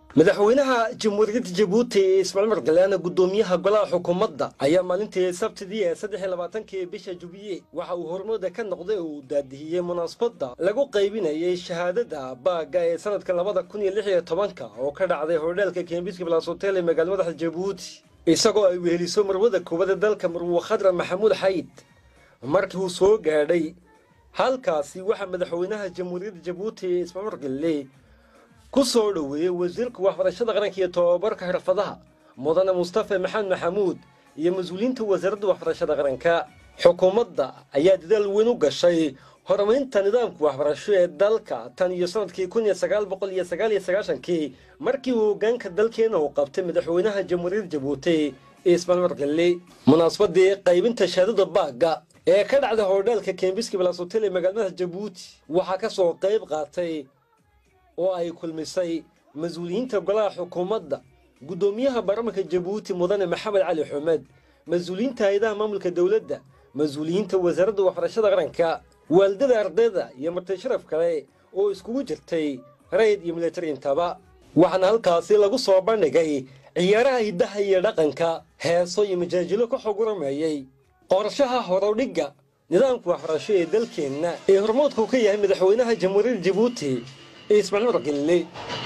madaxweynaha jamhuuriyadda jabuuti ismaaciil margaleana guddoomiyaha golaha xukuumadda ayaa maalintii sabtidii ee saddex iyo labaatankii bisha jubiye waxa uu hormooda ka noqday oo uu daadihiyey munaasabadda lagu qaybinayay shahaadada baagga ee sanadka labada kun iyo lix iyo tobanka oo ka dhacday hodheelka kembiski balas hotel ee magaala madaxda jabuuti isagoo ay weheliso marwada koobada dalka marwo khadra maxamuud xayd markii uu soo gaadhay halkaasi waxaa madaxweynaha jamhuuriyadda jabuuti ismaaciil margale ku soo dhoweeyey wasiirka waxbarashada qaranka iyo tobabarka xirfadaha mudane mustafa maxamed maxamuud iyo mas-uuliyiinta wasaaradda waxbarashada qaranka xukuumadda ayaa dadaal weyn u gashay horumarinta nidaamka waxbarasho ee dalka tan iyo sanadkii kun iyo sagaal boqol iyo sagaal iyo sagaashankii markii uu hoggaanka dalkeena uu qabtay madaxweynaha jamhuuriyadda jabuuti ismaal margale munaasabadii qaybinta shahaadada baagga ee ka dhacday hodheelka kembiski balas hotel ee magaalmadaha jabuuti waxaa ka soo qayb qaatay oo ay kulmisay mas-uuliyiinta golaha xukuumadda guddoomiyaha baarlamanka jabuuti mudane maxamed cali xumed mas-uuliyiinta hay-adaha maamulka dowladda mas-uuliyiinta wasaaradda waxbarashada qaranka waalidada ardayda iyo marti sharaf kale oo iskugu jirtay rayid iyo militari intaba waxaana halkaasi lagu soo bandhigay ciyaaraha hiddaha iyo dhaqanka heeso iyo majaajilo ka xog warameeyey qorshaha horudhigga nidaamka waxbarasho ee dalkeenna ee hormoodku ka yahay madaxweynaha jamhuuriyadda jabuuti ismaaciil margelle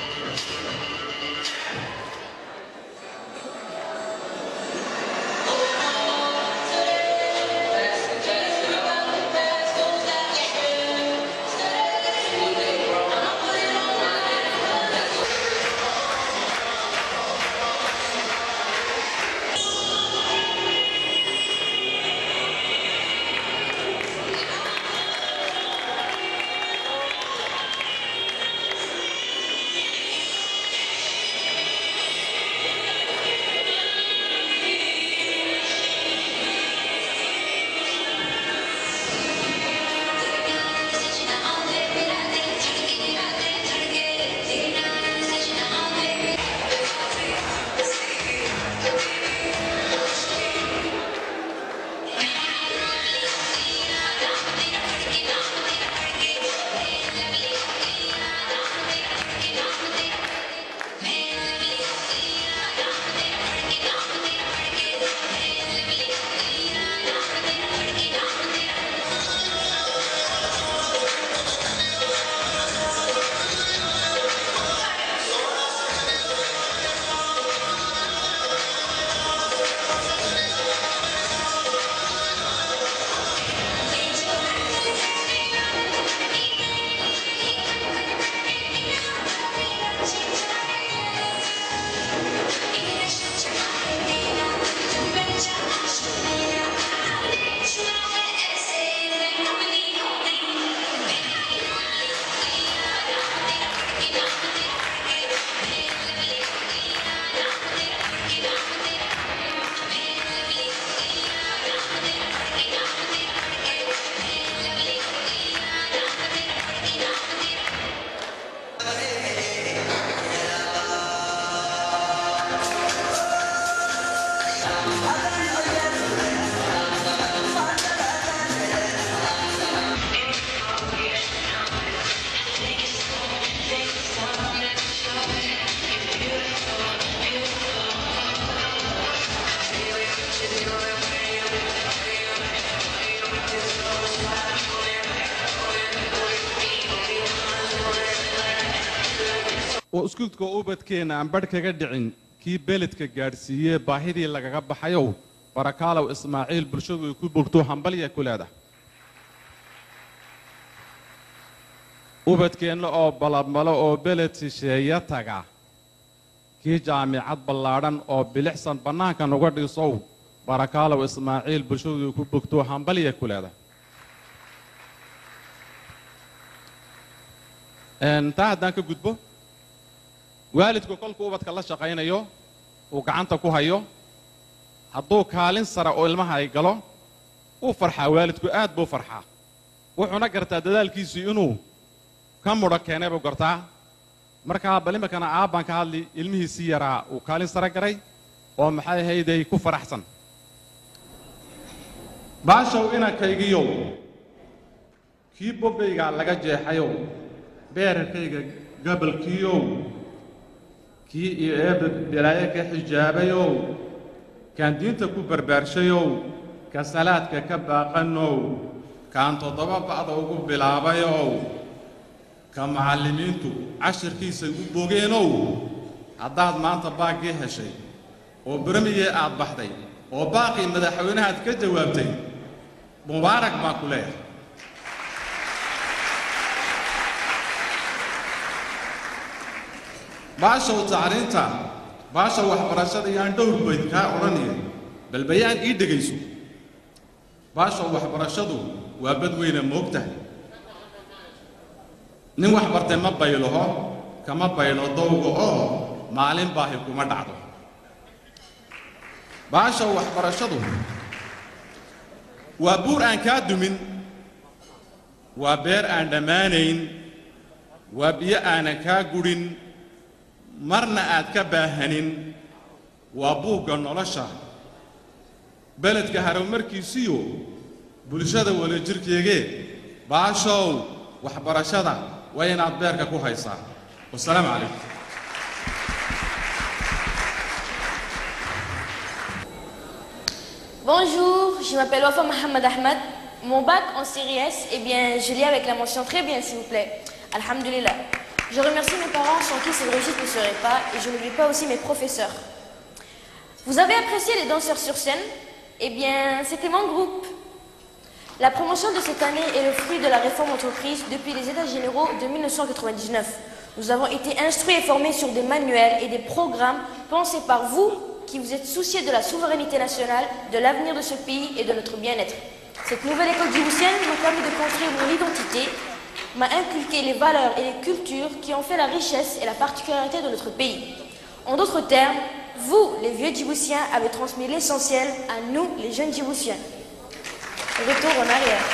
oo iskuulka ubadkeenna aan badh kaga dhicin kii beledka gaadhsiiyee baahidii lagaga baxayow barakaalow ismaaciil bulshadu ay ku bogto hambalya ku leedahay ubadkeenna oo balabmalo oo beled shisheeya taga kii jaamicad ballaadhan oo bilixsan bannaanka nuga dhisow barakaalow ismaaciil bulshadu ay ku bogto hambalya ku leedahay taa haddaan ka gudbo waalidku kolkuu ubadka la shaqaynayo uu gacanta ku hayo hadduu kaalin sare oo ilmaha ay galo uu farxaa waalidku aad buu farxaa wuxuuna gartaa dadaalkiisii inuu ka mudho keenay buu gartaa markaa bal iminkana aabbaan ka hadli ilmihiisii yaraa uu kaalin sare garay oo maxay ahayday ku faraxsan baashow inankaygiyow kii bobbeygaa laga jeexayow beerarkayga gabalkiiyow kii iyo eebba balaayo ka xijaabayow kaan diinta ku barbaarshayow ka salaadka ka baaqanow kaan toddoba ba'da ugu bilaabayow ka macallimiintu cashirkiisay u bogeenow haddaad maanta baaggii heshay oo bermiyee aad baxday oo baaqii madaxweynahaad ka jawaabtay mubaarak baan ku leeyahay baashow tacliinta baashow waxbarashada iyaan dhowr bayd kaa odhanaya bal bayaan ii dhegayso baashow waxbarashadu waa bad weyne moogtahay nin wax bartay ma baylaho kama baylo dowga oo maalin baahi kuma dhacdo baashow waxbarashadu waa buur aan kaa dumin waa beer aan dhammaanayn waa biyo aanan kaa gudhin marna aad ka baahanin waa buugga nolosha beledka haromarkiisiyo bulshada wadajirkeegee baashow waxbarashada waa inaad beerka ku haysaa wasalaamu calaykum Bonjour, je m'appelle Wafa Mohamed Ahmed. Mon bac en série S, eh bien, je l'ai avec la mention très bien, s'il vous plaît. Alhamdulillah. Je remercie mes parents sans qui cette réussite ne serait pas et je n'oublie pas aussi mes professeurs. Vous avez apprécié les danseurs sur scène Eh bien, c'était mon groupe. La promotion de cette année est le fruit de la réforme entreprise depuis les États généraux de 1999. Nous avons été instruits et formés sur des manuels et des programmes pensés par vous qui vous êtes souciés de la souveraineté nationale, de l'avenir de ce pays et de notre bien-être. Cette nouvelle école djiboutienne m'a permis de construire mon identité, m'a inculqué les valeurs et les cultures qui ont fait la richesse et la particularité de notre pays. En d'autres termes, vous, les vieux djiboutiens, avez transmis l'essentiel à nous, les jeunes djiboutiens. Retour en arrière.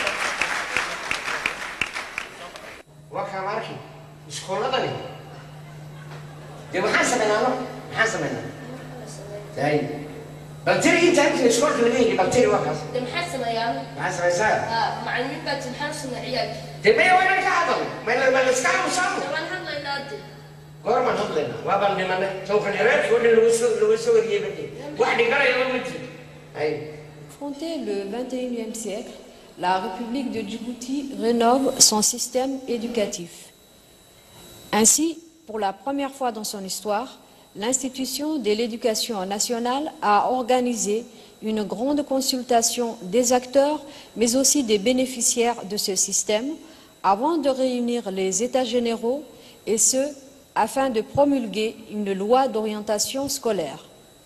warkaa ma arki iskooladani dee maxaan samaynaa no maxaan samaynaa hay bal tiri inta inta iskoolka laga heli bal tiri waa kaas De maxaa sameeyaan maxaa samaysaa macallimiin baa timxaan suna ciyaalka dee maya waa inaan ka hadal mayna ma iska aamusaamo waan hadlaynaa de goormaan hadlaynaa waa baan dhimanay sawkan yareerkii oo dhan lagu soo lagu soo wariyey bade wax dhiganaya ma jiro hay Affronter le 21e siècle, la République de Djibouti rénove son système éducatif. Ainsi, pour la première fois dans son histoire, l'institution de l'éducation nationale a organisé une grande consultation des acteurs, mais aussi des bénéficiaires de ce système, avant de réunir les États généraux, et ce, afin de promulguer une loi d'orientation scolaire.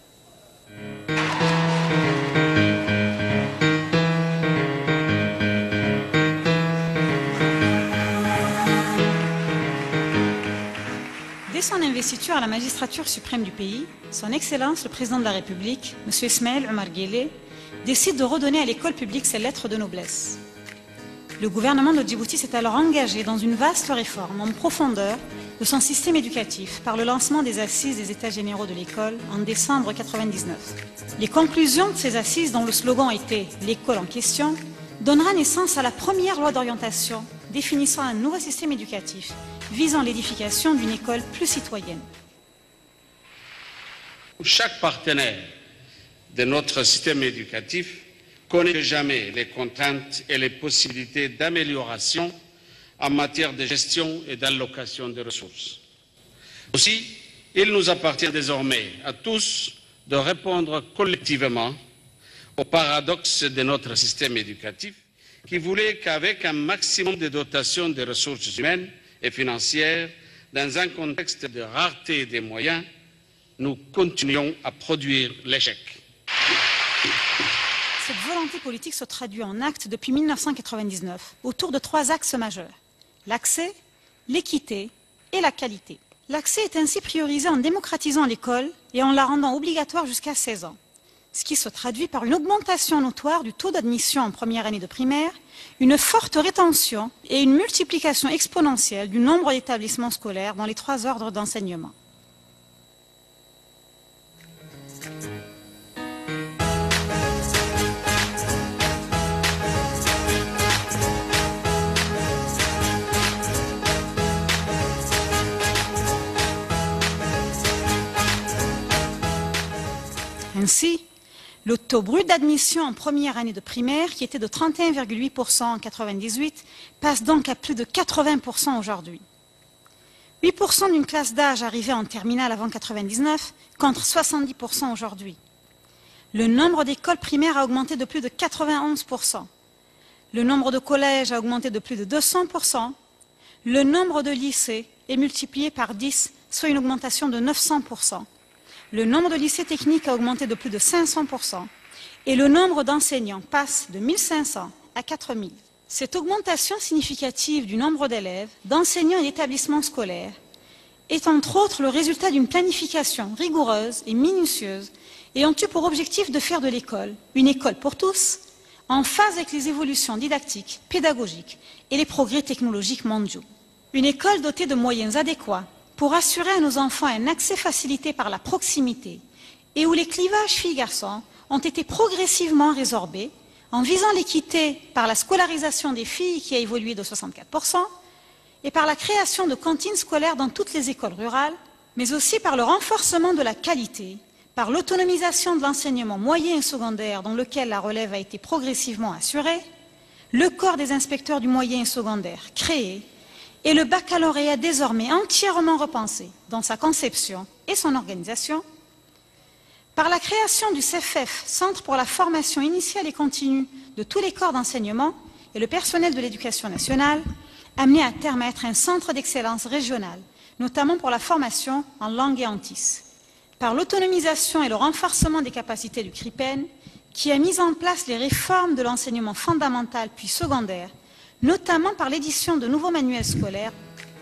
Dès son investiture à la magistrature suprême du pays, son Excellence le Président de la République, M. Ismaël Omar Guelleh, décide de redonner à l'école publique ses lettres de noblesse. Le gouvernement de Djibouti s'est alors engagé dans une vaste réforme en profondeur de son système éducatif par le lancement des assises des États généraux de l'école en décembre 1999. Les conclusions de ces assises, dont le slogan était L'école en question, donnera naissance à la première loi d'orientation définissant un nouveau système éducatif visant l'édification d'une école plus citoyenne. Chaque partenaire de notre système éducatif connaît jamais les contraintes et les possibilités d'amélioration en matière de gestion et d'allocation des ressources. Aussi, il nous appartient désormais à tous de répondre collectivement au paradoxe de notre système éducatif qui voulait qu'avec un maximum de dotation des ressources humaines et financières, dans un contexte de rareté des moyens, nous continuions à produire l'échec. Cette volonté politique se traduit en actes depuis 1999 autour de trois axes majeurs. L'accès, l'équité et la qualité. L'accès est ainsi priorisé en démocratisant l'école et en la rendant obligatoire jusqu'à 16 ans, ce qui se traduit par une augmentation notoire du taux d'admission en première année de primaire, une forte rétention et une multiplication exponentielle du nombre d'établissements scolaires dans les trois ordres d'enseignement. Ainsi, le taux brut d'admission en première année de primaire, qui était de 31,8% en 98, passe donc à plus de 80% aujourd'hui. 8% d'une classe d'âge arrivée en terminale avant 99 contre 70% aujourd'hui. Le nombre d'écoles primaires a augmenté de plus de 91%. Le nombre de collèges a augmenté de plus de 200%. Le nombre de lycées est multiplié par 10, soit une augmentation de 900%. Le nombre de lycées techniques a augmenté de plus de 500%. Et le nombre d'enseignants passe de 1500 à 4000. Cette augmentation significative du nombre d'élèves, d'enseignants et d'établissements scolaires est entre autres le résultat d'une planification rigoureuse et minutieuse ayant eu pour objectif de faire de l'école une école pour tous, en phase avec les évolutions didactiques, pédagogiques et les progrès technologiques mondiaux. Une école dotée de moyens adéquats pour assurer à nos enfants un accès facilité par la proximité et où les clivages filles-garçons ont été progressivement résorbés en visant l'équité par la scolarisation des filles qui a évolué de 64% et par la création de cantines scolaires dans toutes les écoles rurales, mais aussi par le renforcement de la qualité, par l'autonomisation de l'enseignement moyen et secondaire dans lequel la relève a été progressivement assurée, le corps des inspecteurs du moyen et secondaire créé et le baccalauréat désormais entièrement repensé dans sa conception et son organisation, par la création du CFF, Centre pour la formation initiale et continue de tous les corps d'enseignement et le personnel de l'éducation nationale, amené à terme à être un centre d'excellence régional, notamment pour la formation en langue et en TIS, par l'autonomisation et le renforcement des capacités du CRIPEN, qui a mis en place les réformes de l'enseignement fondamental puis secondaire, notamment par l'édition de nouveaux manuels scolaires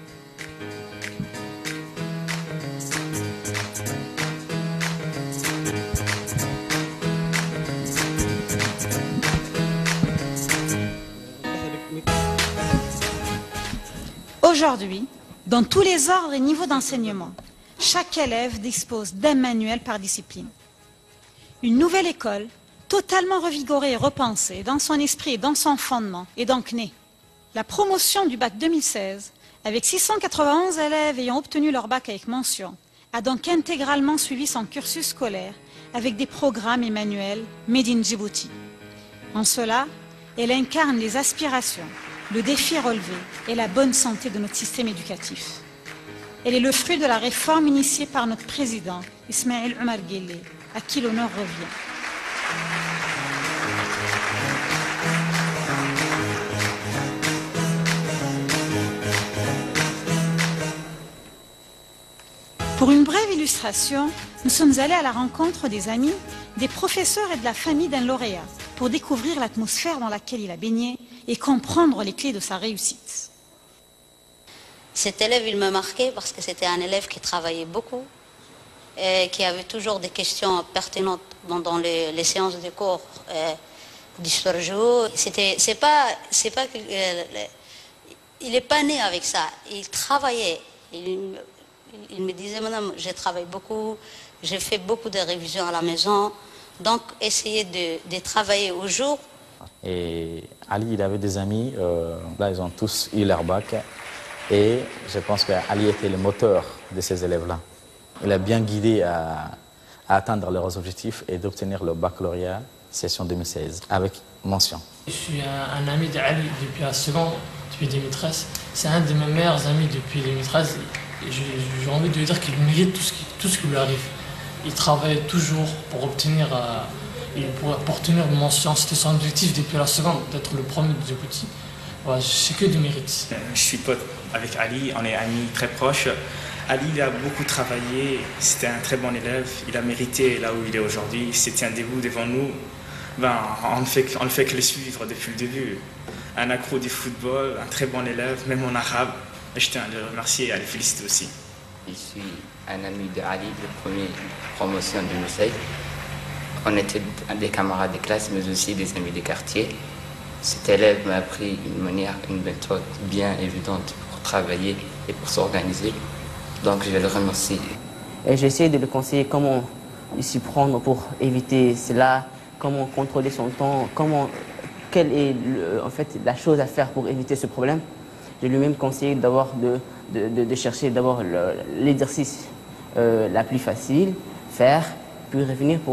Aujourd'hui, dans tous les ordres et niveaux d'enseignement, chaque élève dispose d'un manuel par discipline. Une nouvelle école, totalement revigorée et repensée dans son esprit et dans son fondement, est donc née. La promotion du bac 2016, avec 691 élèves ayant obtenu leur bac avec mention, a donc intégralement suivi son cursus scolaire avec des programmes et manuels Made in Djibouti. En cela, elle incarne les aspirations, le défi relevé et la bonne santé de notre système éducatif. Elle est le fruit de la réforme initiée par notre président, Ismaël Omar Guelleh, à qui l'honneur revient. Pour une brève illustration, nous sommes allés à la rencontre des amis, des professeurs et de la famille d'un lauréat pour découvrir l'atmosphère dans laquelle il a baigné et comprendre les clés de sa réussite. Cet élève, il me marquait parce que c'était un élève qui travaillait beaucoup et qui avait toujours des questions pertinentes dans les, les séances de cours euh, d'histoire géo. C'était, c'est pas, c'est pas que, euh, il n'est pas né avec ça. Il travaillait. Il, il me disait, madame, je travaille beaucoup, j'ai fait beaucoup de révisions à la maison. Donc, essayez de, de travailler au jour. Et Ali, il avait des amis, euh, là, ils ont tous eu leur bac. Et je pense qu'Ali était le moteur de ces élèves-là. Il a bien guidé à, à atteindre leurs objectifs et d'obtenir le baccalauréat session 2016 avec mention. Je suis un, un ami d'Ali depuis la seconde, depuis 2013. C'est un de mes meilleurs amis depuis 2013. J'ai envie de lui dire qu'il mérite tout ce qui, tout ce qui lui arrive. Il travaille toujours pour obtenir, euh, pour, pour obtenir une mention. C'était son objectif depuis la seconde, d'être le premier de Djibouti. Ouais, c'est que du mérite. Je suis pote avec Ali, on est amis très proches. Ali, il a beaucoup travaillé, c'était un très bon élève, il a mérité là où il est aujourd'hui, il se tient debout devant nous. Ben, on ne fait, on ne fait que le suivre depuis le début. Un accro du football, un très bon élève, même en arabe. Et je tiens à le remercier et à le féliciter aussi. Je suis un ami de Ali, de première promotion de Marseille. On était des camarades de classe, mais aussi des amis de quartier. Cet élève m'a appris une manière, une méthode bien évidente pour travailler et pour s'organiser. Donc je vais le remercier. Et j'essaie de le conseiller comment s'y prendre pour éviter cela, comment contrôler son temps, comment, quelle est le, en fait la chose à faire pour éviter ce problème. Je lui ai même conseillé d'abord de, de, de, de, chercher d'abord l'exercice euh, la plus facile, faire, puis revenir pour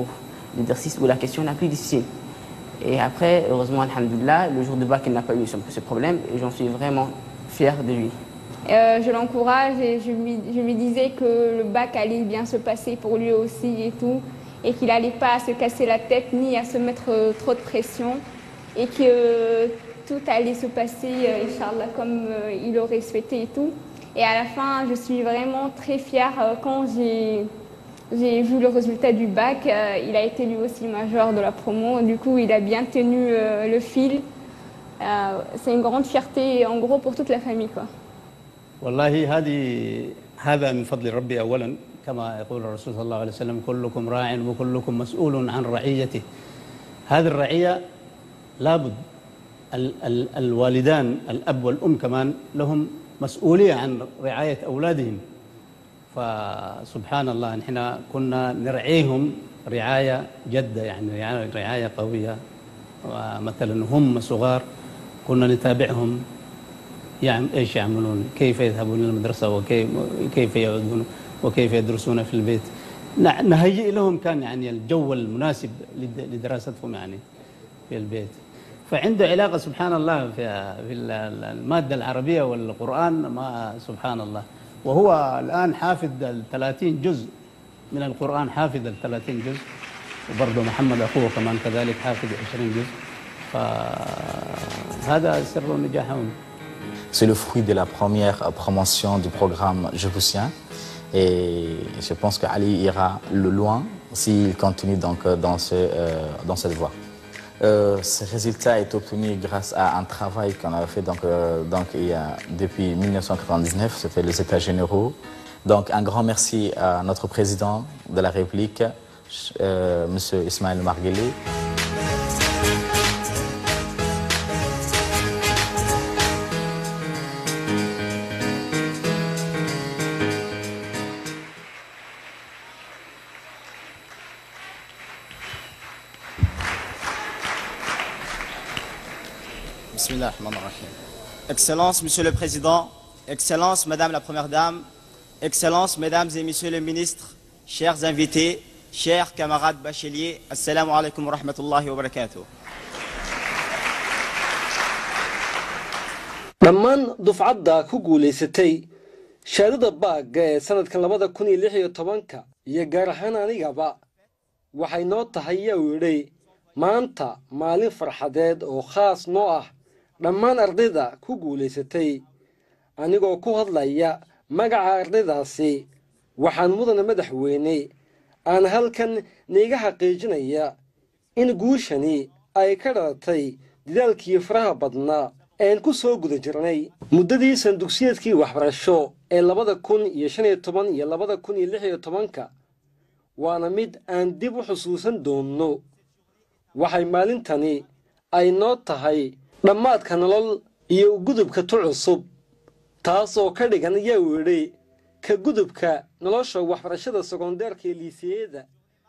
l'exercice ou la question la plus difficile. Et après, heureusement, Alhamdulillah, le jour de bac, il n'a pas eu ce, ce problème et j'en suis vraiment fier de lui. Euh, je l'encourage et je lui, je lui disais que le bac allait bien se passer pour lui aussi et tout, et qu'il n'allait pas à se casser la tête ni à se mettre euh, trop de pression, et que euh, tout allait se passer, euh, Inch'Allah, comme euh, il aurait souhaité et tout. Et à la fin, je suis vraiment très fière euh, quand j'ai j'ai vu le résultat du bac. euh, il a été lui aussi major de la promo. Du coup, il a bien tenu euh, le fil. Euh, C'est une grande fierté, en gros, pour toute la famille. Quoi. والله هذه هذا من فضل ربي اولا كما يقول الرسول صلى الله عليه وسلم كلكم راع وكلكم مسؤول عن رعيته هذه الرعيه لابد ال ال الوالدان الاب والام كمان لهم مسؤوليه عن رعايه اولادهم فسبحان الله نحن كنا نرعيهم رعايه جده يعني رعايه رعاية قويه مثلا هم صغار كنا نتابعهم يعم ايش يعملون كيف يذهبون الى المدرسه وكيف كيف يعودون وكيف يدرسون في البيت نع- نهيئ لهم كان يعني الجو المناسب لد- لدراستهم يعني في البيت فعنده علاقه سبحان الله في في ال- ال- الماده العربيه والقران ما سبحان الله وهو الان حافظ ال 30 جزء من القران حافظ ال 30 جزء وبرضه محمد اخوه كمان كذلك حافظ 20 جزء فهذا سر نجاحهم C'est le fruit de la première euh, promotion du programme Je vous tiens. Et je pense qu'Ali ira le loin s'il continue donc euh, dans, ce, euh, dans cette voie. Euh, ce résultat est obtenu grâce à un travail qu'on a fait donc, euh, donc, il y a, depuis 1999, c'était les États généraux. Donc un grand merci à notre président de la République, euh, M. Ismaël Margueli. Bismillah ar-Rahman ar-Rahim. Excellence, Monsieur le Président, Excellence, Madame la Première Dame, Excellence, Mesdames et Messieurs les ministres, chers invités, chers camarades bacheliers, Assalamu alaikum wa rahmatullahi wa barakatuh. dhammaan dufcadda ku guulaysatay shaadada baagga ee sannadkan labada kun iyo lix iyo tobanka iyo gaar ahaan anigaba waxay noo tahay yaa yidhi maanta maalin farxadeed oo khaas noo ah dhammaan ardayda ku guulaysatay anigoo ku hadlaya magaca ardaydaasi waxaan mudana madaxweyne aan halkan niiga xaqiijinaya in guushani ay ka dhalatay dadaalkii faraha badnaa een ku soo guda jirnay muddadii sandugsiyadkii waxbarasho ee labada kun iyo shan iyo toban iyo labada kun iyo lix iyo tobanka waana mid aan dib u xusuusan doonno waxay maalintani ay noo tahay dhammaadka nolol iyo gudubka tu cusub taasoo ka dhigan yaa weedhay ka gudubka nolosha waxbarashada sekondeerka ee liisiyada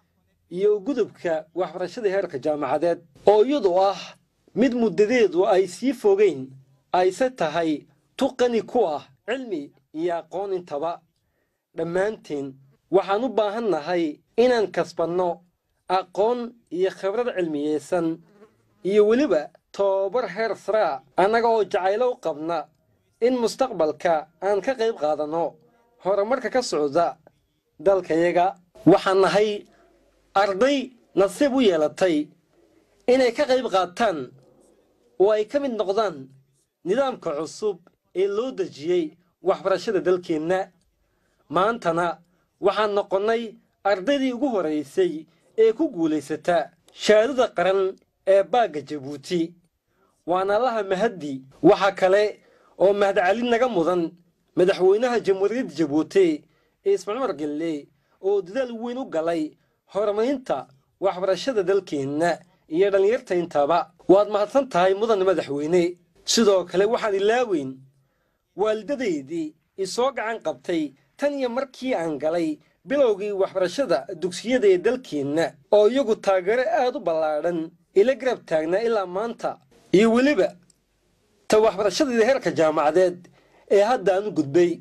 iyo gudubka waxbarashada heerka jaamacadeed oo iyadu ah mid muddadeedu ay sii fogeyn ayse tahay tuqani ku ah cilmi iyo aqoon intaba dhammaanteen waxaan u baahan nahay inaan kasbanno aqoon iyo khibrad cilmiyeysan iyo weliba tobabar heer saraa annaga oo jacaylo u qabna in mustaqbalka aan ka qayb qaadanno horumarka ka socda dalkayaga waxaan nahay arday nasiib u yeelatay inay ka qayb qaataan oo ay ka mid noqdaan nidaamka cusub ee loo dejiyey waxbarashada dalkeenna maantana waxaan noqonnay ardaydii ugu horaysay ee ku guulaysata shaadada qaran ee baagga jabuuti waana allaha mahaddi waxa kale oo mahadcali naga mudan madaxweynaha jamhuuriyadda jabuuti ismaciil cumar gelle oo dadaal weyn u galay horumarinta waxbarashada dalkeenna iyo dhallinyarta intaba waad mahadsan tahay mudan madaxweyne sidoo kale waxaan ilaaweyn waalidadaydii isoo gacan qabtay tan iyo markii aan galay bilowgii waxbarashada dugsiyada ee dalkeenna oo iyagu taageero aad u ballaadhan ila garab taagnaa ilaa maanta iyo weliba ta waxbarashadeeda heerka jaamacadeed ee hadda aan u gudbay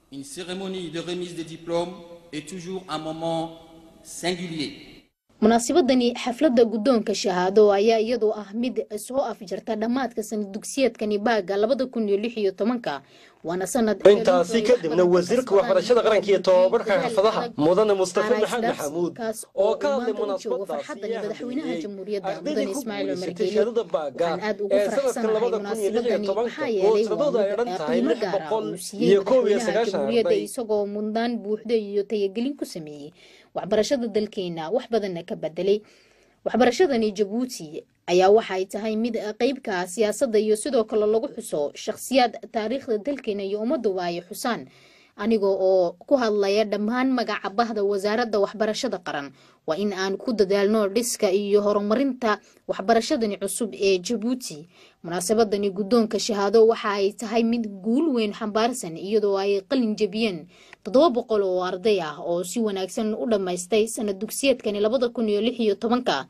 une cérémonie de remise des diplômes est toujours un moment singulier. munaasabadani xafladda guddoonka shahaado ayaa iyadoo ah mid soo afjarta dhammaadka sanad dugsiyeedkani baaga labada kun iyo lix iyo tobanka waana sanad intaasi kadibna wasiirka waxbarashada qaranka iyo tobabarka xirfadaha mudane mustafa maxamed maxamuud oo ka hadlay munaasabadaasi madaxweynaha jamhuuriyadda ardaydii mudane ku ismaaciil cumar guulaysatay geele shahaadada baaga waxaan aad ugu ee sanadka faraxsanahay labada kun iyo lix iyo munaasabadani tobanka maxaa oo yeelay tiradooda ay waa dhan mid tahay qiimo lix gaara boqol uu siiyey iyo koob iyo madaxweynaha sagaashan jamhuuriyadda arday isagoo mudnaan buuxda iyo tayagelin ku sameeyey waxbarashada dalkeena wax badanna ka bedelay waxbarashadani jabuuti ayaa waxay tahay mid qeybka ah siyaasadda iyo sidoo kale lagu xuso shakhsiyaad taariikhda dalkeena iyo ummaduba ay xusaan anigoo oo ku hadlaya dhammaan magaca bahda wasaaradda waxbarashada qaran waa in aan ku dadaalno dhiska iyo horumarinta waxbarashadani cusub ee jabuuti munaasabadani guddoonka shahaado waxa ay tahay mid guul weyn xambaarsan iyadoo ay qalin jebiyeen toddoba boqol oo arday ah oo si wanaagsan u dhammaystay sanad dugsiyeedkani labada kun iyo lix iyo tobanka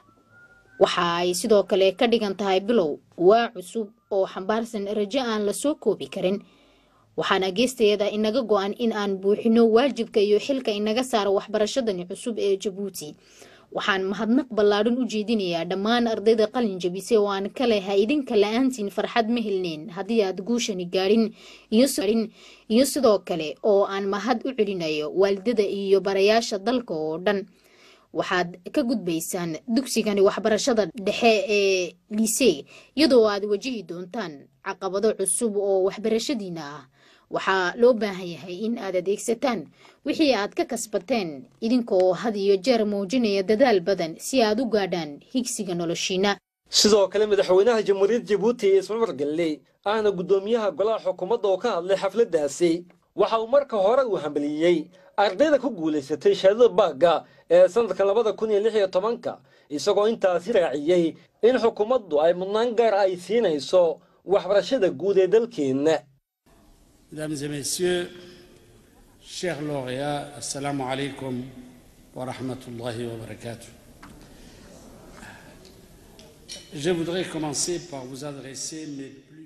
waxa ay sidoo kale ka dhigan tahay bilow waa cusub oo xambaarsan rajo aan lasoo koobi karin waxaana geesteeda inaga go-an in aan buuxino waajibka iyo xilka inaga saaro waxbarashadani cusub ee jabuuti waxaan mahadnaq ballaadhan u jeedinayaa dhammaan ardayda qalin jabisay oo aan ka lehay idinka la-aantiin farxad ma helneen haddii aad guushani gaadhin iyo sidoo kale oo aan mahad u celinayo waalidada iyo barayaasha dalka oo dhan waxaad ka gudbaysaan dugsigani waxbarashada dhexe ee liisee iyadoo aad wajihi doontaan caqabado cusub oo waxbarashadiina ah waxaa loo baahan yahay in aad adeegsataan wixii aad ka kasbateen idinkaoo had iyo jeer muujinaya dadaal badan si aad u gaadhaan higsiga noloshiina sidoo kale madaxweynaha jamhuuriyadda jabuuti ismail margelle ahna guddoomiyaha golaha xukuumadda oo ka hadlay xafladdaasi waxa uu marka hore uu hambaliyey ardayda ku guulaysatay shahaadada baagga ee sanadka labada kun iyo lix iyo tobanka isagoo intaasi raaciyey in xukuumaddu ay mudnaan gaar ay siinayso waxbarashada guud ee dalkeenna Mesdames et messieurs, chers lauréats, assalamu alaikum wa rahmatullahi wa barakatuh. Je voudrais commencer par vous adresser mes plus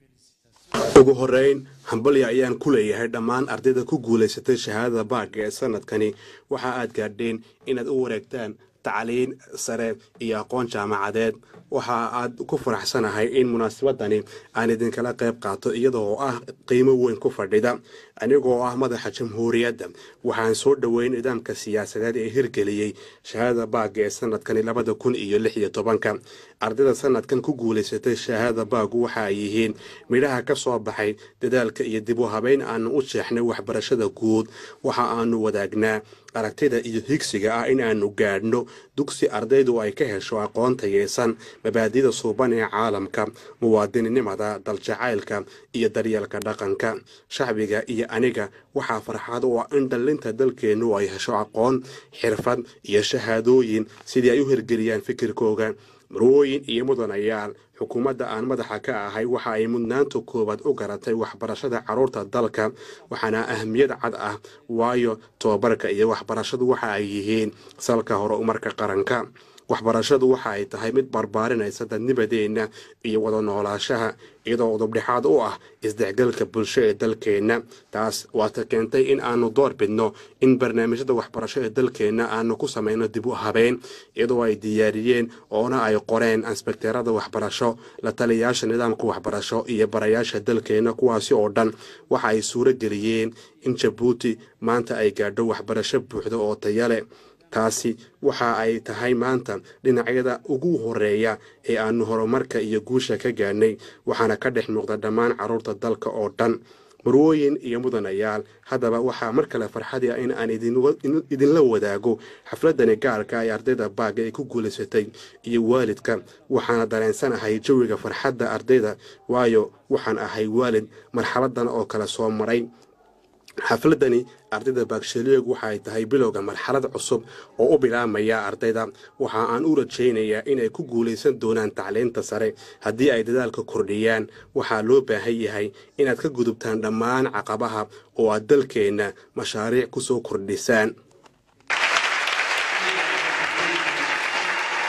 vives ugu horeyn hambalya ayaan ku leeyahay dhammaan ardayda ku guulaysatay shahaadada baagga ee sanadkani waxa aad gaadheen inaad u wareegtaan tacliin sare iyo aqoon jaamacadeed waxa aad ku faraxsanahay in munaasabadani aan idinkala qayb qaato iyadoo ah qiimo weyn ku fadhida anigoo ah madaxa jamhuuriyadda waxaan soo dhoweyn nidaamka siyaasadeed ee hirgeliyey shahaadada baagga ee sanadkani labada kun iyo lix iyo tobanka ardayda sanadkan ku guulaysatay shahaadada baaggu waxa ay yihiin midhaha ka soo baxay dadaalka iyo dib u habeyn aanu u jeexnay waxbarashada guud waxa aanu wadaagnaa aragtida iyo higsiga ah in aanu gaadhno dugsi ardaydu ay ka hesho aqoon tayeysan mabaadida suuban ee caalamka muwaadininimada daljacaylka iyo daryeelka dhaqanka shacbiga iyo aniga waxaa farxad u ah in dhallinta dalkeennu ay hesho aqoon xirfad iyo shahaadooyin sidii ay u hirgeliyaan fikirkooga marwooyin iyo mudanayaal xukuumadda aan madaxa ka ahay waxa ay mudnaanta koowaad u garatay waxbarashada carruurta dalka waxaana ahmiyad cad ah waayo tobabarka iyo waxbarashadu waxa ay yihiin salka horumarka qaranka waxbarashadu waxa ay tahay mid barbaarinaysa dadnibadeenna iyo wada noolaashaha iyadoo udubdhexaad u ah isdexgalka bulsho ee dalkeenna taas waata keentay in aanu door bidno in barnaamijyada waxbarasho ee dalkeenna aanu ku samayno dib u habeyn iyadoo ay diyaariyeen oona ay qoreen ansbekteerada waxbarasho la taliyayaasha nidaamka waxbarasho iyo barayaasha dalkeenna kuwaasi oo dhan waxa ay suuro geliyeen in jabuuti maanta ay gaadho waxbarasho buuxda oo tayale taasi waxa ay tahay maanta dhinacyada ugu horeeya ee aanu horumarka iyo guusha ka gaadhnay waxaana ka dhex muuqda dhammaan carruurta dalka oo dhan marwooyin iyo mudanayaal haddaba waxaa mar kale farxadi ah in aan idinla wadaago xafladani gaarka ee ardayda baagga ay ku guulaysatay iyo waalidka waxaana dareensanahay jawiga farxadda ardayda waayo waxaan ahay waalid marxaladan oo kale soo maray xafladani ardayda baagshaliyog waxa ay tahay bilowga marxalad cusub oo u bilaabmaya ardayda waxa aan u rajaynayaa inay ku guulaysan doonaan tacliinta sare haddii ay dadaalka kordhiyaan waxaa loo baahan yahay inaad ka gudubtaan dhammaan caqabaha oo aad dalkeenna mashaariic ku soo kordhisaan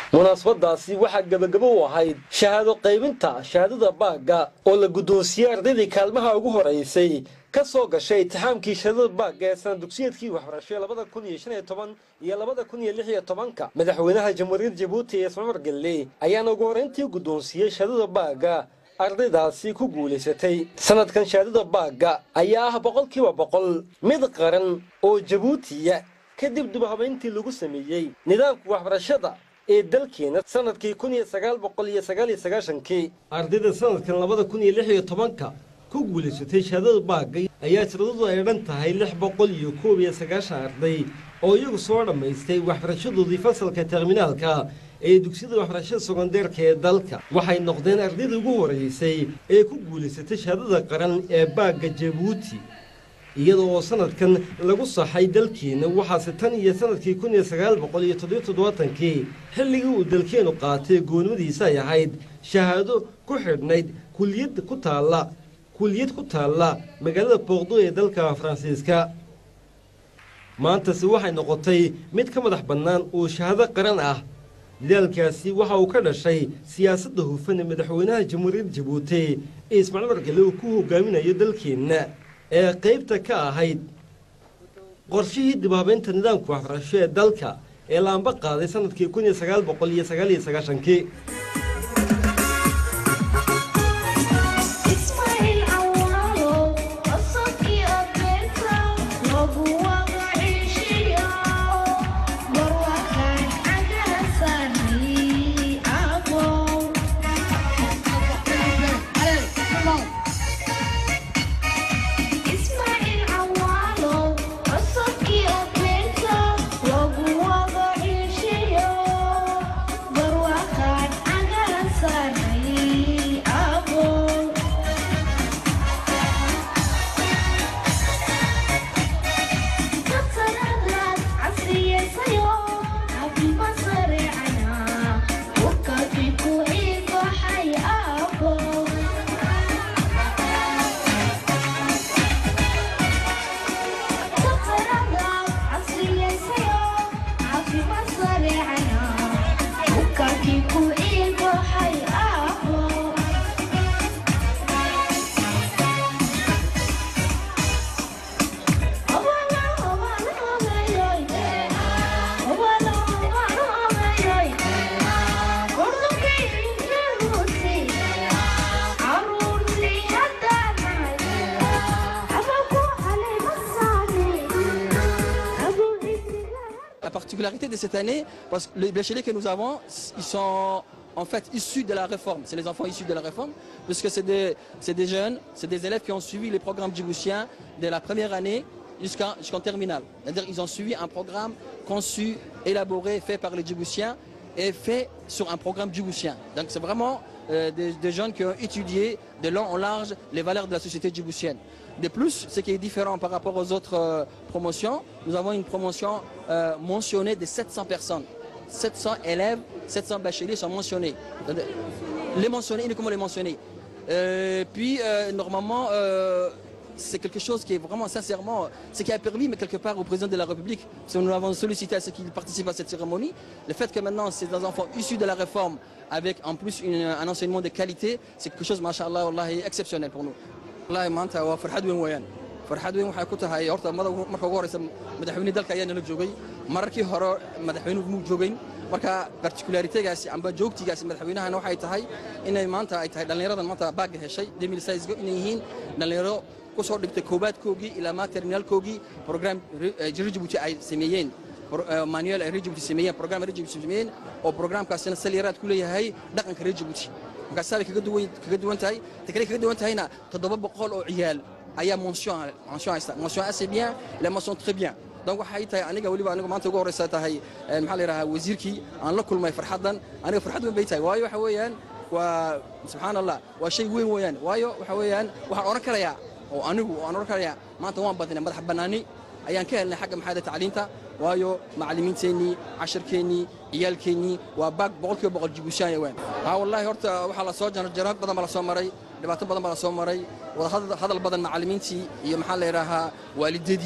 munaasabadaasi waxaa gebagabo u ahayd shahaado qaybinta shahaadada baagga oo la guddoonsiiyey ardaydii kaalmaha ugu horeysay ka soo gashay itixaamkii shahaadada baagga ee sana dugsiyeedkii waxbarashay labada kun iyo shan iyo toban iyo labada kun iyo lix iyo tobanka madaxweynaha jamhuuriyadda jabuuti ee ismamar gelle ayaana ugu horreyntii guddoonsiiyey shahaadada baagga ardaydaasi ku guulaysatay sanadkan shahaadada baagga ayaa ah boqolkiiba boqol mid qaran oo jabuutiya kadib dubhabayntii lagu sameeyey nidaamka waxbarashada ee dalkeena sanadkii kun iyo sagaal boqol iyo sagaal iyo sagaashankii ardayda sanadkan labada kun iyo lix iyo tobanka ku guulaysatay shahaadada baagga ayaa tiradoodu ay dhan tahay lix boqol iyo koob iyo sagaashan arday oo iyagu soo dhammaystay waxbarashadoodii fasalka terminaalka ee dugsiyada waxbarashada sekondeerka ee dalka waxay noqdeen ardayda ugu horeysay ee ku guulaysatay shahaadada qaran ee baagga jabuuti iyada oo sanadkan lagu saxay dalkeena waxaase tan iyo sanadkii kun iyo sagaal boqol iyo toddobiyo toddobaatankii xilligii uu dalkeenu qaatay goonimadiisa ay ahayd shahaado ku xidhnayd kuliyad ku taalla kuliyad ku taalla magaalada boqdo ee dalka faransiiska maantase waxay noqotay mid ka madax bannaan oo shahaado qaran ah dadaalkaasi waxa uu ka dhashay siyaasadda hufan ee madaxweynaha jamhuuriyadda jabuuti ee ismaaciil margale uu ku hogaaminayo dalkeenna ee qaybta ka ahayd qorshihii dibaabeynta nidaamka waxbarasho ee dalka ee laamba qaaday sanadkii kun iyo sagaal boqol iyo sagaal iyo sagaashankii La particularité de cette année, parce que les bacheliers que nous avons, ils sont en fait issus de la réforme. C'est les enfants issus de la réforme, puisque c'est des, c'est des jeunes, c'est des élèves qui ont suivi les programmes djiboutiens de la première année jusqu'en jusqu'en terminale. C'est-à-dire qu'ils ont suivi un programme conçu, élaboré, fait par les djiboutiens et fait sur un programme djiboutien. Donc c'est vraiment euh, des, des jeunes qui ont étudié de long en large les valeurs de la société djiboutienne. De plus, ce qui est différent par rapport aux autres euh, promotions, nous avons une promotion euh, mentionnée de 700 personnes. 700 élèves, 700 bacheliers sont mentionnés. Les mentionnés, uniquement les mentionnés. Euh, puis, euh, normalement, euh, c'est quelque chose qui est vraiment, sincèrement, ce qui a permis, mais quelque part, au président de la République, parce que nous l'avons sollicité à ce qu'il participe à cette cérémonie, le fait que maintenant, c'est des enfants issus de la réforme, avec en plus une- un enseignement de qualité, c'est quelque chose, machallah, wallahi, exceptionnel pour nous. wallahi maanta waa farxad weyn weeyaan farxad weyn waxay ku tahay horta mada marka ugu horeysa madaxweyne dalka ayaa nala joogay mararkii hore madaxweynuhu muu joogayn marka particularitygaasi amba joogtigaasi madaxweynahana waxay tahay inay maanta ay tahay dhallinyaradan maanta baagga heshay demil size inay yihiin dhallinyaro ku soo dhigtay koobaadkoogii ilaa maa terminaalkoogii program rijibuti ay sameeyeen manuel ay rijibuti sameeyeen program rijibuti sameeyeen oo programkaasina saliyaraad ku leeyahay dhaqanka rijibuti markaasaa bay kaga duwan kaga duwan tahay ta kale kaga duwan tahayna toddoba boqol oo ciyaal ayaa mention mention haysta mention assez bien la mention très bien donc waxay tahay aniga weliba aniga maanta ugu horeysa tahay eh, maxaa la yidhahaa wasiirkii aan la kulmay farxaddan aniga farxad weyn bay tahay waayo waxa weeyaan waa subxaan allah waa shay weyn weeyaan waayo waxa weeyaan waxaan odhan karayaa oo anigu aan odhan karayaa maanta waan badinay madax bannaani ayaan ka helnay xagga maxaada tacliinta waayo macallimiinteennii cashirkeennii ciyaalkeennii waa baag boqolkiiba boqol jibuushaanya weyn haa wallaahi horta waxaa la soo jarjaro badan baa la soo maray dhibaato badan baa la soo maray wada hadal badan macallimiintii iyo maxaa la yidhaahaa waalidadii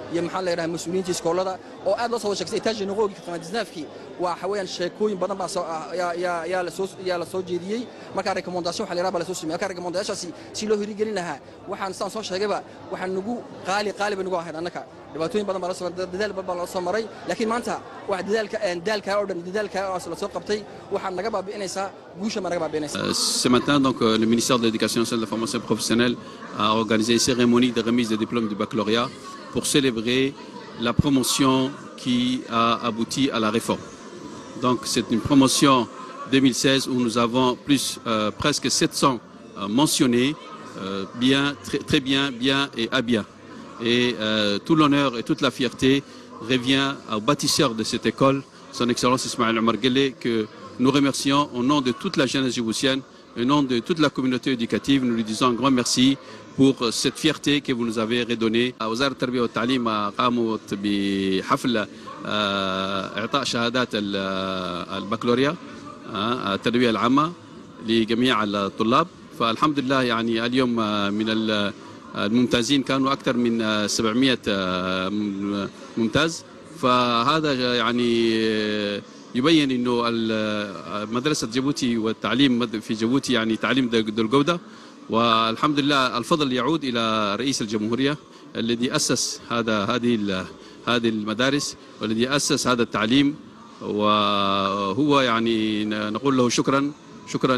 iyo maxaa la yidhaha mas-uuliyiinta iskoolada oo aad loo soo wada sheegsay etage noqogi katanaadisnaafkii waa waxa weeyaan sheekooyin badan baa soo yaa yaa yaa la soo yaa la soo jeediyey marka recommendation waxa la yidhaha baa la soo sameeyey marka recommendationaasi si loo hirigelin lahaa waxaan saan soo sheegayba waxaan nagu qaali qaali bay nagu ahayd annaka dhibaatooyin badan baa la soo dadaal badan baa la soo maray laakiin maanta wax dadaalka daalka oo dhan dadaalka oo la soo qabtay waxaan naga baabi'inaysaa guusha ma naga baabi'inaysaa Ce matin, donc, euh, le ministère de l'Éducation nationale et de la formation professionnelle a organisé une cérémonie de remise des diplômes du baccalauréat pour célébrer la promotion qui a abouti à la réforme. Donc, c'est une promotion 2016 où nous avons plus euh, presque 700 euh, mentionnés, euh, bien, très, très bien, bien et à bien. Et euh, tout l'honneur et toute la fierté revient au bâtisseur de cette école, son Excellence Ismaël Omar Guelleh, que nous remercions au nom de toute la jeunesse djiboutienne, au nom de toute la communauté éducative. Nous lui disons un grand merci pour cette fierté que vous nous avez redonnée. وزارة التربية والتعليم قامت بحفل آه، إعطاء شهادات ال- البكالوريا آه، التربية العامة لجميع الطلاب فالحمد لله يعني اليوم آه، من ال- الممتازين كانوا أكثر من آه، 700 آه، م- ممتاز فهذا يعني آه، يبين انه ال- مدرسه جيبوتي والتعليم مد- في جيبوتي يعني تعليم ذو ذو الجوده والحمد لله الفضل يعود الى رئيس الجمهوريه الذي اسس هذا هذه ال- هذه المدارس والذي اسس هذا التعليم وهو يعني ن- نقول له شكرا شكرا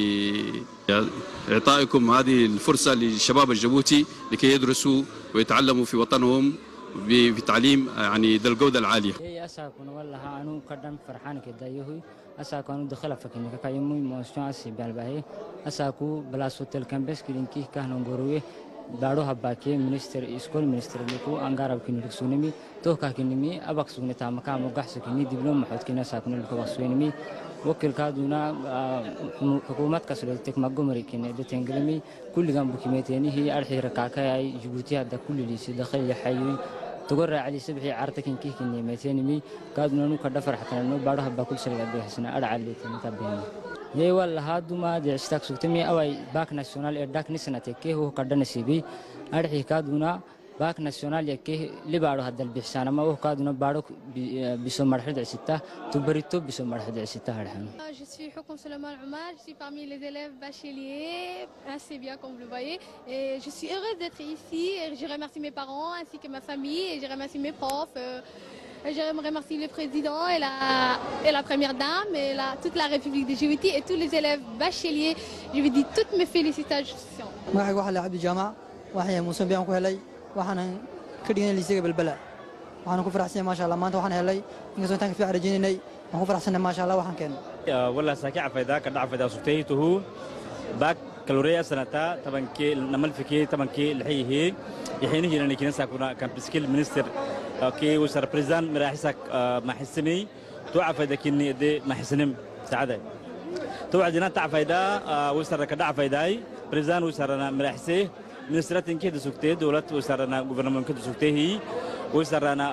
لاعطائكم هذه الفرصه للشباب الجيبوتي لكي يدرسوا ويتعلموا في وطنهم ب- بتعليم يعني ذو الجوده العاليه إيه أساكن والله أنا قدام فرحان كده يهوي أساكن دخل فكني كايمو موسيقى أسي بالباهي أساكو بلاسو تل كامبس كلينكي كهنو غروي دارو هباكي منستر اسكول منستر لكو انغارب كني ركسونمي تو كاكنمي اباك سوني تام كام غحس كني دبلوم محد كنا ساكن لكو بسوينمي وكل كادونا حكومات كسر تك مغمري كني دتنغلمي كل جنب كيميتيني هي ارحي ركاكاي جيبوتي هذا كل اللي دخل يحيي تقول علي سبحي عرتكن كيه كني ميتينمي كادونا نو كدفر حتى نو بارو هبا كل شركة بيحسنا أرعى اللي تنتبهني يي والله هادو ما دي اشتاك سوتمي أوي باك ناسيونال إرداك نسنة كيه هو كردنا سيبي أرحي كادونا باك ناسيونال يكيه اللي بارو هذا البحسان ما هو كادونا بارو بيسو مرحلة عسيتا تبريتو بيسو مرحلة عسيتا هرحان Je suis Hokum Suleiman Omar, je suis parmi les élèves bacheliers, assez bien comme vous le voyez. Et je suis heureuse d'être ici. Et je remercie mes parents ainsi que ma famille et je remercie mes profs. euh, et je remercie le président et la, et la première dame et la, toute la République de Djibouti et tous les élèves bacheliers. Je vous dis toutes mes félicitations. magacayga waxaa la cabdi jaamac waxaan muuse biyaan ku helay waxaanan ka dhiganay liisiga balbala waxaan ku faraxsanay maasha allah maanta waxaan helay inkastoo intaan ka fiican rajaynaynay waan ku faraxsanay maasha allah waxaan keenay ولا ساكع فايدا كدع فايدا سوتيته باك كالوريا سنتا طبعا كي نمل فيكي طبعا كي الحيه يحين هنا نكين ساكونا كان بسكيل منستر كي وسر بريزان مراحسك ما حسني توع فايدا كني دي ما حسنم سعادة توع دينا تع فايدا وسر كدع فايداي بريزان وسرنا مراحسه منسترات كده سوكتي دولت وسرنا غوفرنمنت كده سوكتي وسرنا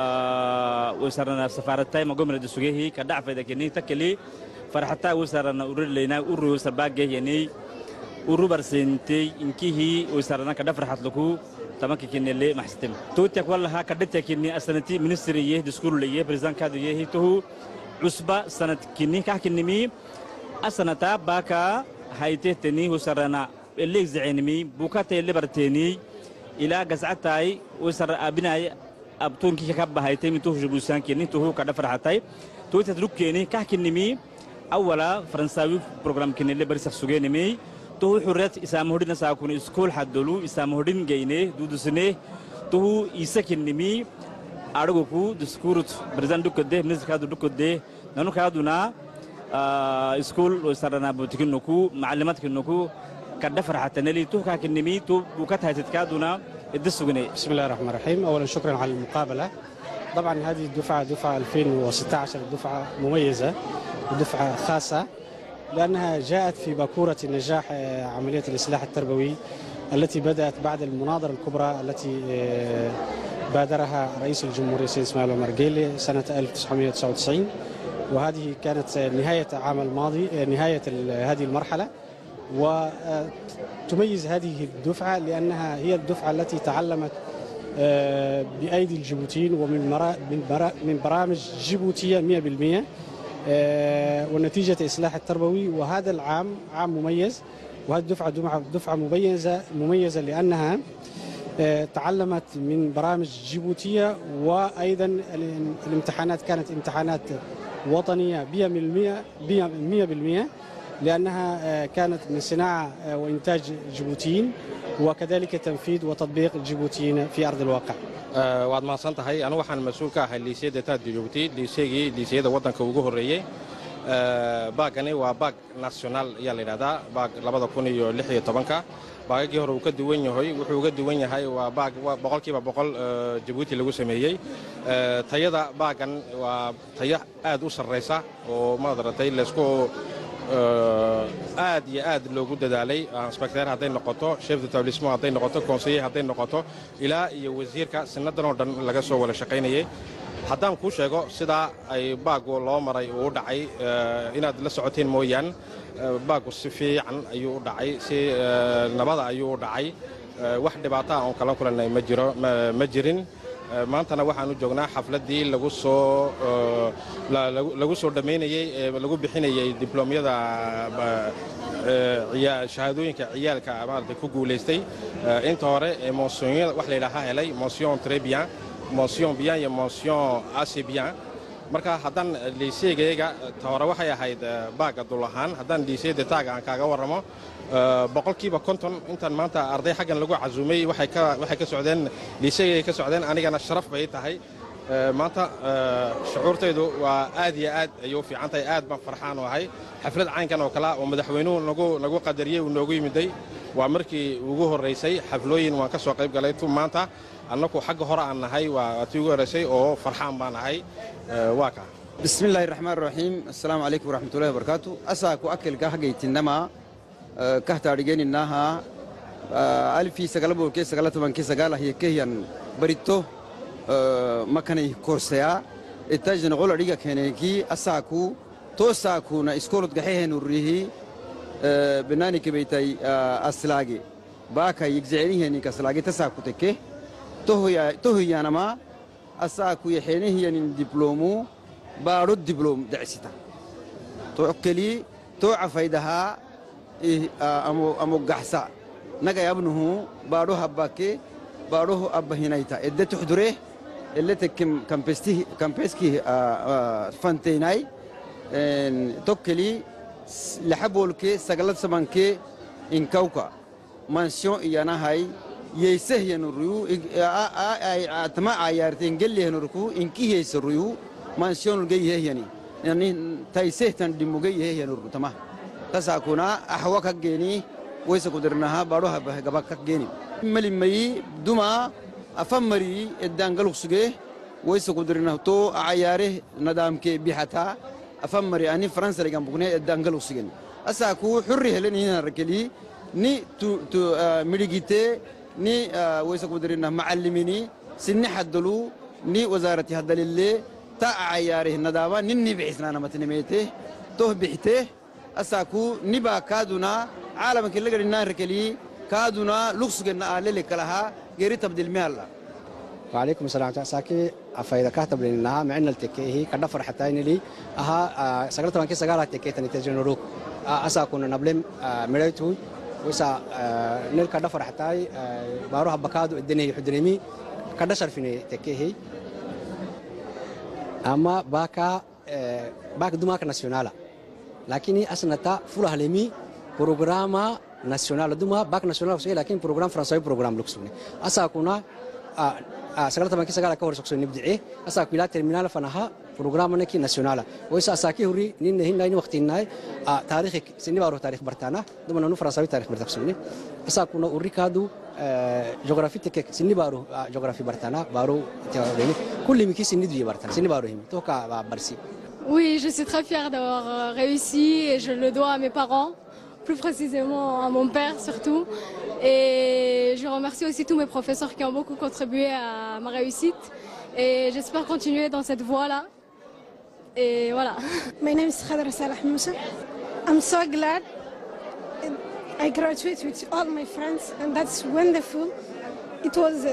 وسرنا سفارتاي ما قمنا دسوجيه كدع فايدا كني تكلي فرحتا وسرنا ورد لينا ورو وسر باجي يعني ورو برسنتي إنكيه وسرنا كدع فرحت لكو تمام كني اللي محستم توتك والله كدتك كني أسنتي منستريه دسكول ليه بريزان كادو يه تو عصبة سنة كني كحكني مي أسنتا باكا هايته تني وسرنا اللي زعينمي بوكاتي اللي برتيني إلى قزعتاي وسر أبناي أبتون كي كبا هايتي من توه جبوسان كيني توه كذا فرحتاي توه تدرك كيني كحكني مي أولا فرنساوي بروجرام كيني اللي بريسك سجيني مي توه حريت إسام هودين ساكون إسكول حدلو إسام هودين جيني دودو سنة توه إسكني مي أرجوكو دسكورت برزان دوكده منزل كادو دوكده نانو كادونا آه إسكول وسرنا بوتكنكو معلمات كنكو كده فرحة نلي تو كاكنمي تو وكتها تتكادونا الدسوغني بسم الله الرحمن الرحيم اولا شكرا على المقابله طبعا هذه الدفعه دفعه 2016 دفعه مميزه ودفعه خاصه لانها جاءت في باكوره نجاح آه، عمليه الاصلاح التربوي التي بدات بعد المناظره الكبرى التي آه، بادرها رئيس الجمهوريه السيد اسماعيل عمر جيلي سنه 1999 وهذه كانت نهايه العام الماضي آه، نهايه ال- هذه المرحله وتميز هذه الدفعة لأنها هي الدفعة التي تعلمت آه، بأيدي الجيبوتيين ومن مرا- من برا- من برامج جيبوتية 100% آه، والنتيجة إصلاح التربوي وهذا العام عام مميز وهذه الدفعة دفعة دفعة مميزة مميزة لأنها آه، تعلمت من برامج جيبوتية وأيضا ال- الامتحانات كانت امتحانات وطنية 100% 100% لأنها آه، كانت من صناعة آه، وإنتاج جيبوتيين وكذلك تنفيذ وتطبيق الجيبوتيين في أرض الواقع Eh, waad mahadsan tahay anigu waxaan mas-uul ka ahay liiseyada taad jabuuti liiseygii liiseyada waddanka ugu horreeyey Eh, baagani waa baag nasionaal ayaa la yidhahdaa baag labada kun iyo lix iyo tobanka baagagii hore uu ka duwan yahay wuxuu uga duwan yahay waa baag waa boqolkiiba boqol eh, jabuuti lagu sameeyey Eh, tayada baagan waa tayo aad u sarraysa oo maadaratay laysku eh, aad iyo aad loogu dadaalay inspecteer hadday noqoto chef d'établissement hadday noqoto conseiller hadday noqoto ilaa iyo wasiirka sinadan oo dhan laga soo wada shaqaynayay haddaan kuu sheego sidaa ay baagu loo maray uu u dhacay eh, inaad la socoteen mooyaan eh, baagu si fiican ayuu u dhacay si eh, nabada ayuu u dhacay Eh, wax dhibaata ah oon kala kulannay ma jiro ma- ma jirin Eh, maantana waxaanu joognaa xafladdii lagu soo eh, la- lagu- lagu soo dhammaynayey ee lagu bixinayey dibloomyada ba- eh, ciyaa- shahaadooyinka ciyaalka maaragtay ku guulaystay Eh, inta hore ee monsiyonyada wax la yidhaaha helay mention très bien mention bien iyo mention assez bien marka haddaan liiseygayga ta hore waxay ahayd eh, baaga dul ahaan haddaan liiseyda taaga aan kaaga warramo eh, boqolkiiba konton intaan maanta arday xaggan lagu casuumay waxay ka waxay ka socdeen liiseygay ka socdeen anigana sharaf bay tahay Eh, maanta eh, shucuurtaydu waa aad iyo aad ayay u fiican tahay aad baan farxaan u ahay xaflad caynkan oo kale ah oo madaxweynuhu nagu nagu qadariyey uu noogu yimiday waa markii ugu horraysay xaflooyin waan ka soo qayb galay tu maanta annagu xagga hore aan nahay waa waa tii ugu horraysay oo farxaan baan nahay Eh, waa kaa بسم الله الرحمن الرحيم السلام عليكم ورحمة الله وبركاته أساكو أكل كهجي تنما كهتا رجين إنها ألفي سجلبو كي سجلت من كي سجلا هي كهيان بريتو مكاني كورسيا التاج نقول ريجا كهنيكي أساكو تو ساكو نا إسكولت جحيه نوريه بناني كبيتاي أسلاجي باكا يجزعني هني كسلاجي تساكو تكه تو هي تو هي أنا ما أساكو يحيني هي دبلومو بارو الدبلوم دعستا تو أكلي تو عفايدها إيه آه، أمو أمو قحسا نجا يبنه بارو هباكي بارو أبا هنايتا إدى تحضره اللي تكم كمبستي كمبسكي آه، آه، فانتيناي إن توكلي س- لحبولكي سجلت سمانكي إن كوكا مانسيون إيانا هاي يسه ينوريو أتما عيارتين قل ينوركو إنكي يسريو مانسيون الجي هي يعني يعني تايسه تندمو جي هي ينور تما تساكونا أحوك جيني ويس قدرناها باروها بهجبك جيني ملي مي دوما أفمري الدانجلو سجيه ويس قدرناه تو عياره ندام كي بيحتا أفمري أني فرنسا اللي جنبنا الدانجلو سجين أساكو حري هلني هنا ركلي ni tu tu ah, midigite ni ah, waysa kudirina macallimini sinni haddalu ni wasaarati haddalille ta cayaarih nadaaba ninni bixisnaana matnimeete toh bixite asaaku nibaa kaaduna caalamki lagadhinaan rakeli kaaduna lugsugenna aalele kalaha geri tabdilmealla وعليكم السلام ساكي أفايدا كاتب لنا معنا التكيه كدا فرحتين لي أها سجلت من كي سجلت التكيه تاني تجون روك أسا كنا نبلم مريتو وسا نل كدا فرحتاي باروها بكادو الدنيا يحضرني كدا شرفني تكيه أما باكا باك دماغ ناسيونالا لكني أسنتا فولا هلمي بروغراما ناسيونال دوما باك ناسيونال لكن بروغرام فرنساوي بروغرام لوكسوني أسا كنا سجلت من كي سجلت كور سكسوني نبدعي أسا كلا ترمينال فنها بروغرام نكي ناسيونالا ويسا أساكي هوري نين هين نين وقت ناي تاريخ سني بارو تاريخ برتانا دوما نو فرنساوي تاريخ برتكسوني أسا كنا أوري كادو جغرافي تك سني بارو جغرافي برتانا بارو تيارين كل مكي سني دوي برتانا سني بارو هم توكا برسي Oui, je suis très fière d'avoir euh, réussi et je le dois à mes parents, plus précisément à mon père surtout. Et je remercie aussi tous mes professeurs qui ont beaucoup contribué à ma réussite. Et j'espère continuer dans cette voie-là. Et voilà. My name is Khadra Salah Musa. I'm so glad I graduated with all my friends, and that's wonderful. It was uh,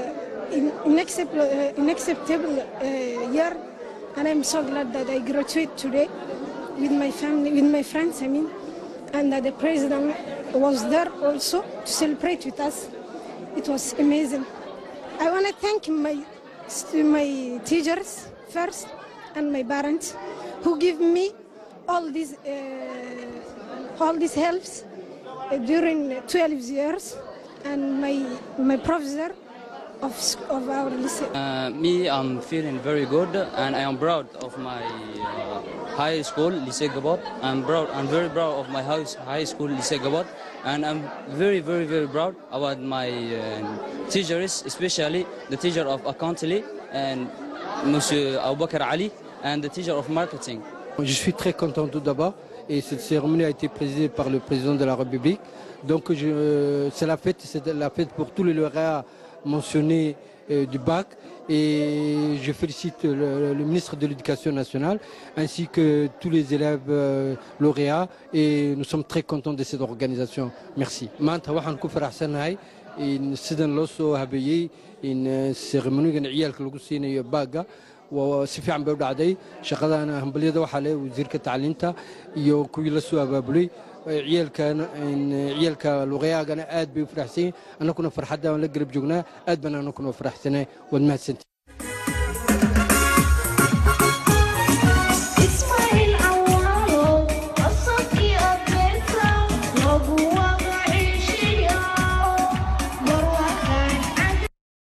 in- unacceptable, uh, unacceptable uh, year, and I'm so glad that I graduate today with my family, with my friends. I mean, and that the president was there also to celebrate with us. It was amazing. I want to thank my st- my teachers first and my parents who give me all these uh, all these helps uh, during 12 years and my my professor of, sc- of our lycée. Uh, me, I'm feeling very good, and I am proud of my uh, high school, Lycée Gabot. I'm proud. I'm very proud of my house, high school, Lycée Gabot, and I'm very, very, very proud about my uh, teachers, especially the teacher of accounting and Monsieur Aboubakar Ali, and the teacher of marketing. Je suis très content tout d'abord et cette cérémonie a été présidée par le président de la République. Donc je- c'est la fête, c'est la fête pour tous les lauréats mentionnés euh, du bac et je félicite le, le ministre de l'Éducation nationale ainsi que tous les élèves euh, lauréats et nous sommes très contents de cette organisation. Merci. maanta waxaan ku faraxsanahay in sidan loo soo habeeyey in ceremonigan ciyaalka lagu siinayo baaga waa si fiican bay u dhacday shaqadana hambalyada waxaa leh wasiirka tacliinta iyo kuwii la soo abaabulay ciyaalkan ciyaalka luqyaagana aad bay u faraxsan yihin annaguna farxadda aan la garab joognaa aad baan annaguna faraxsanay waad mahadsantii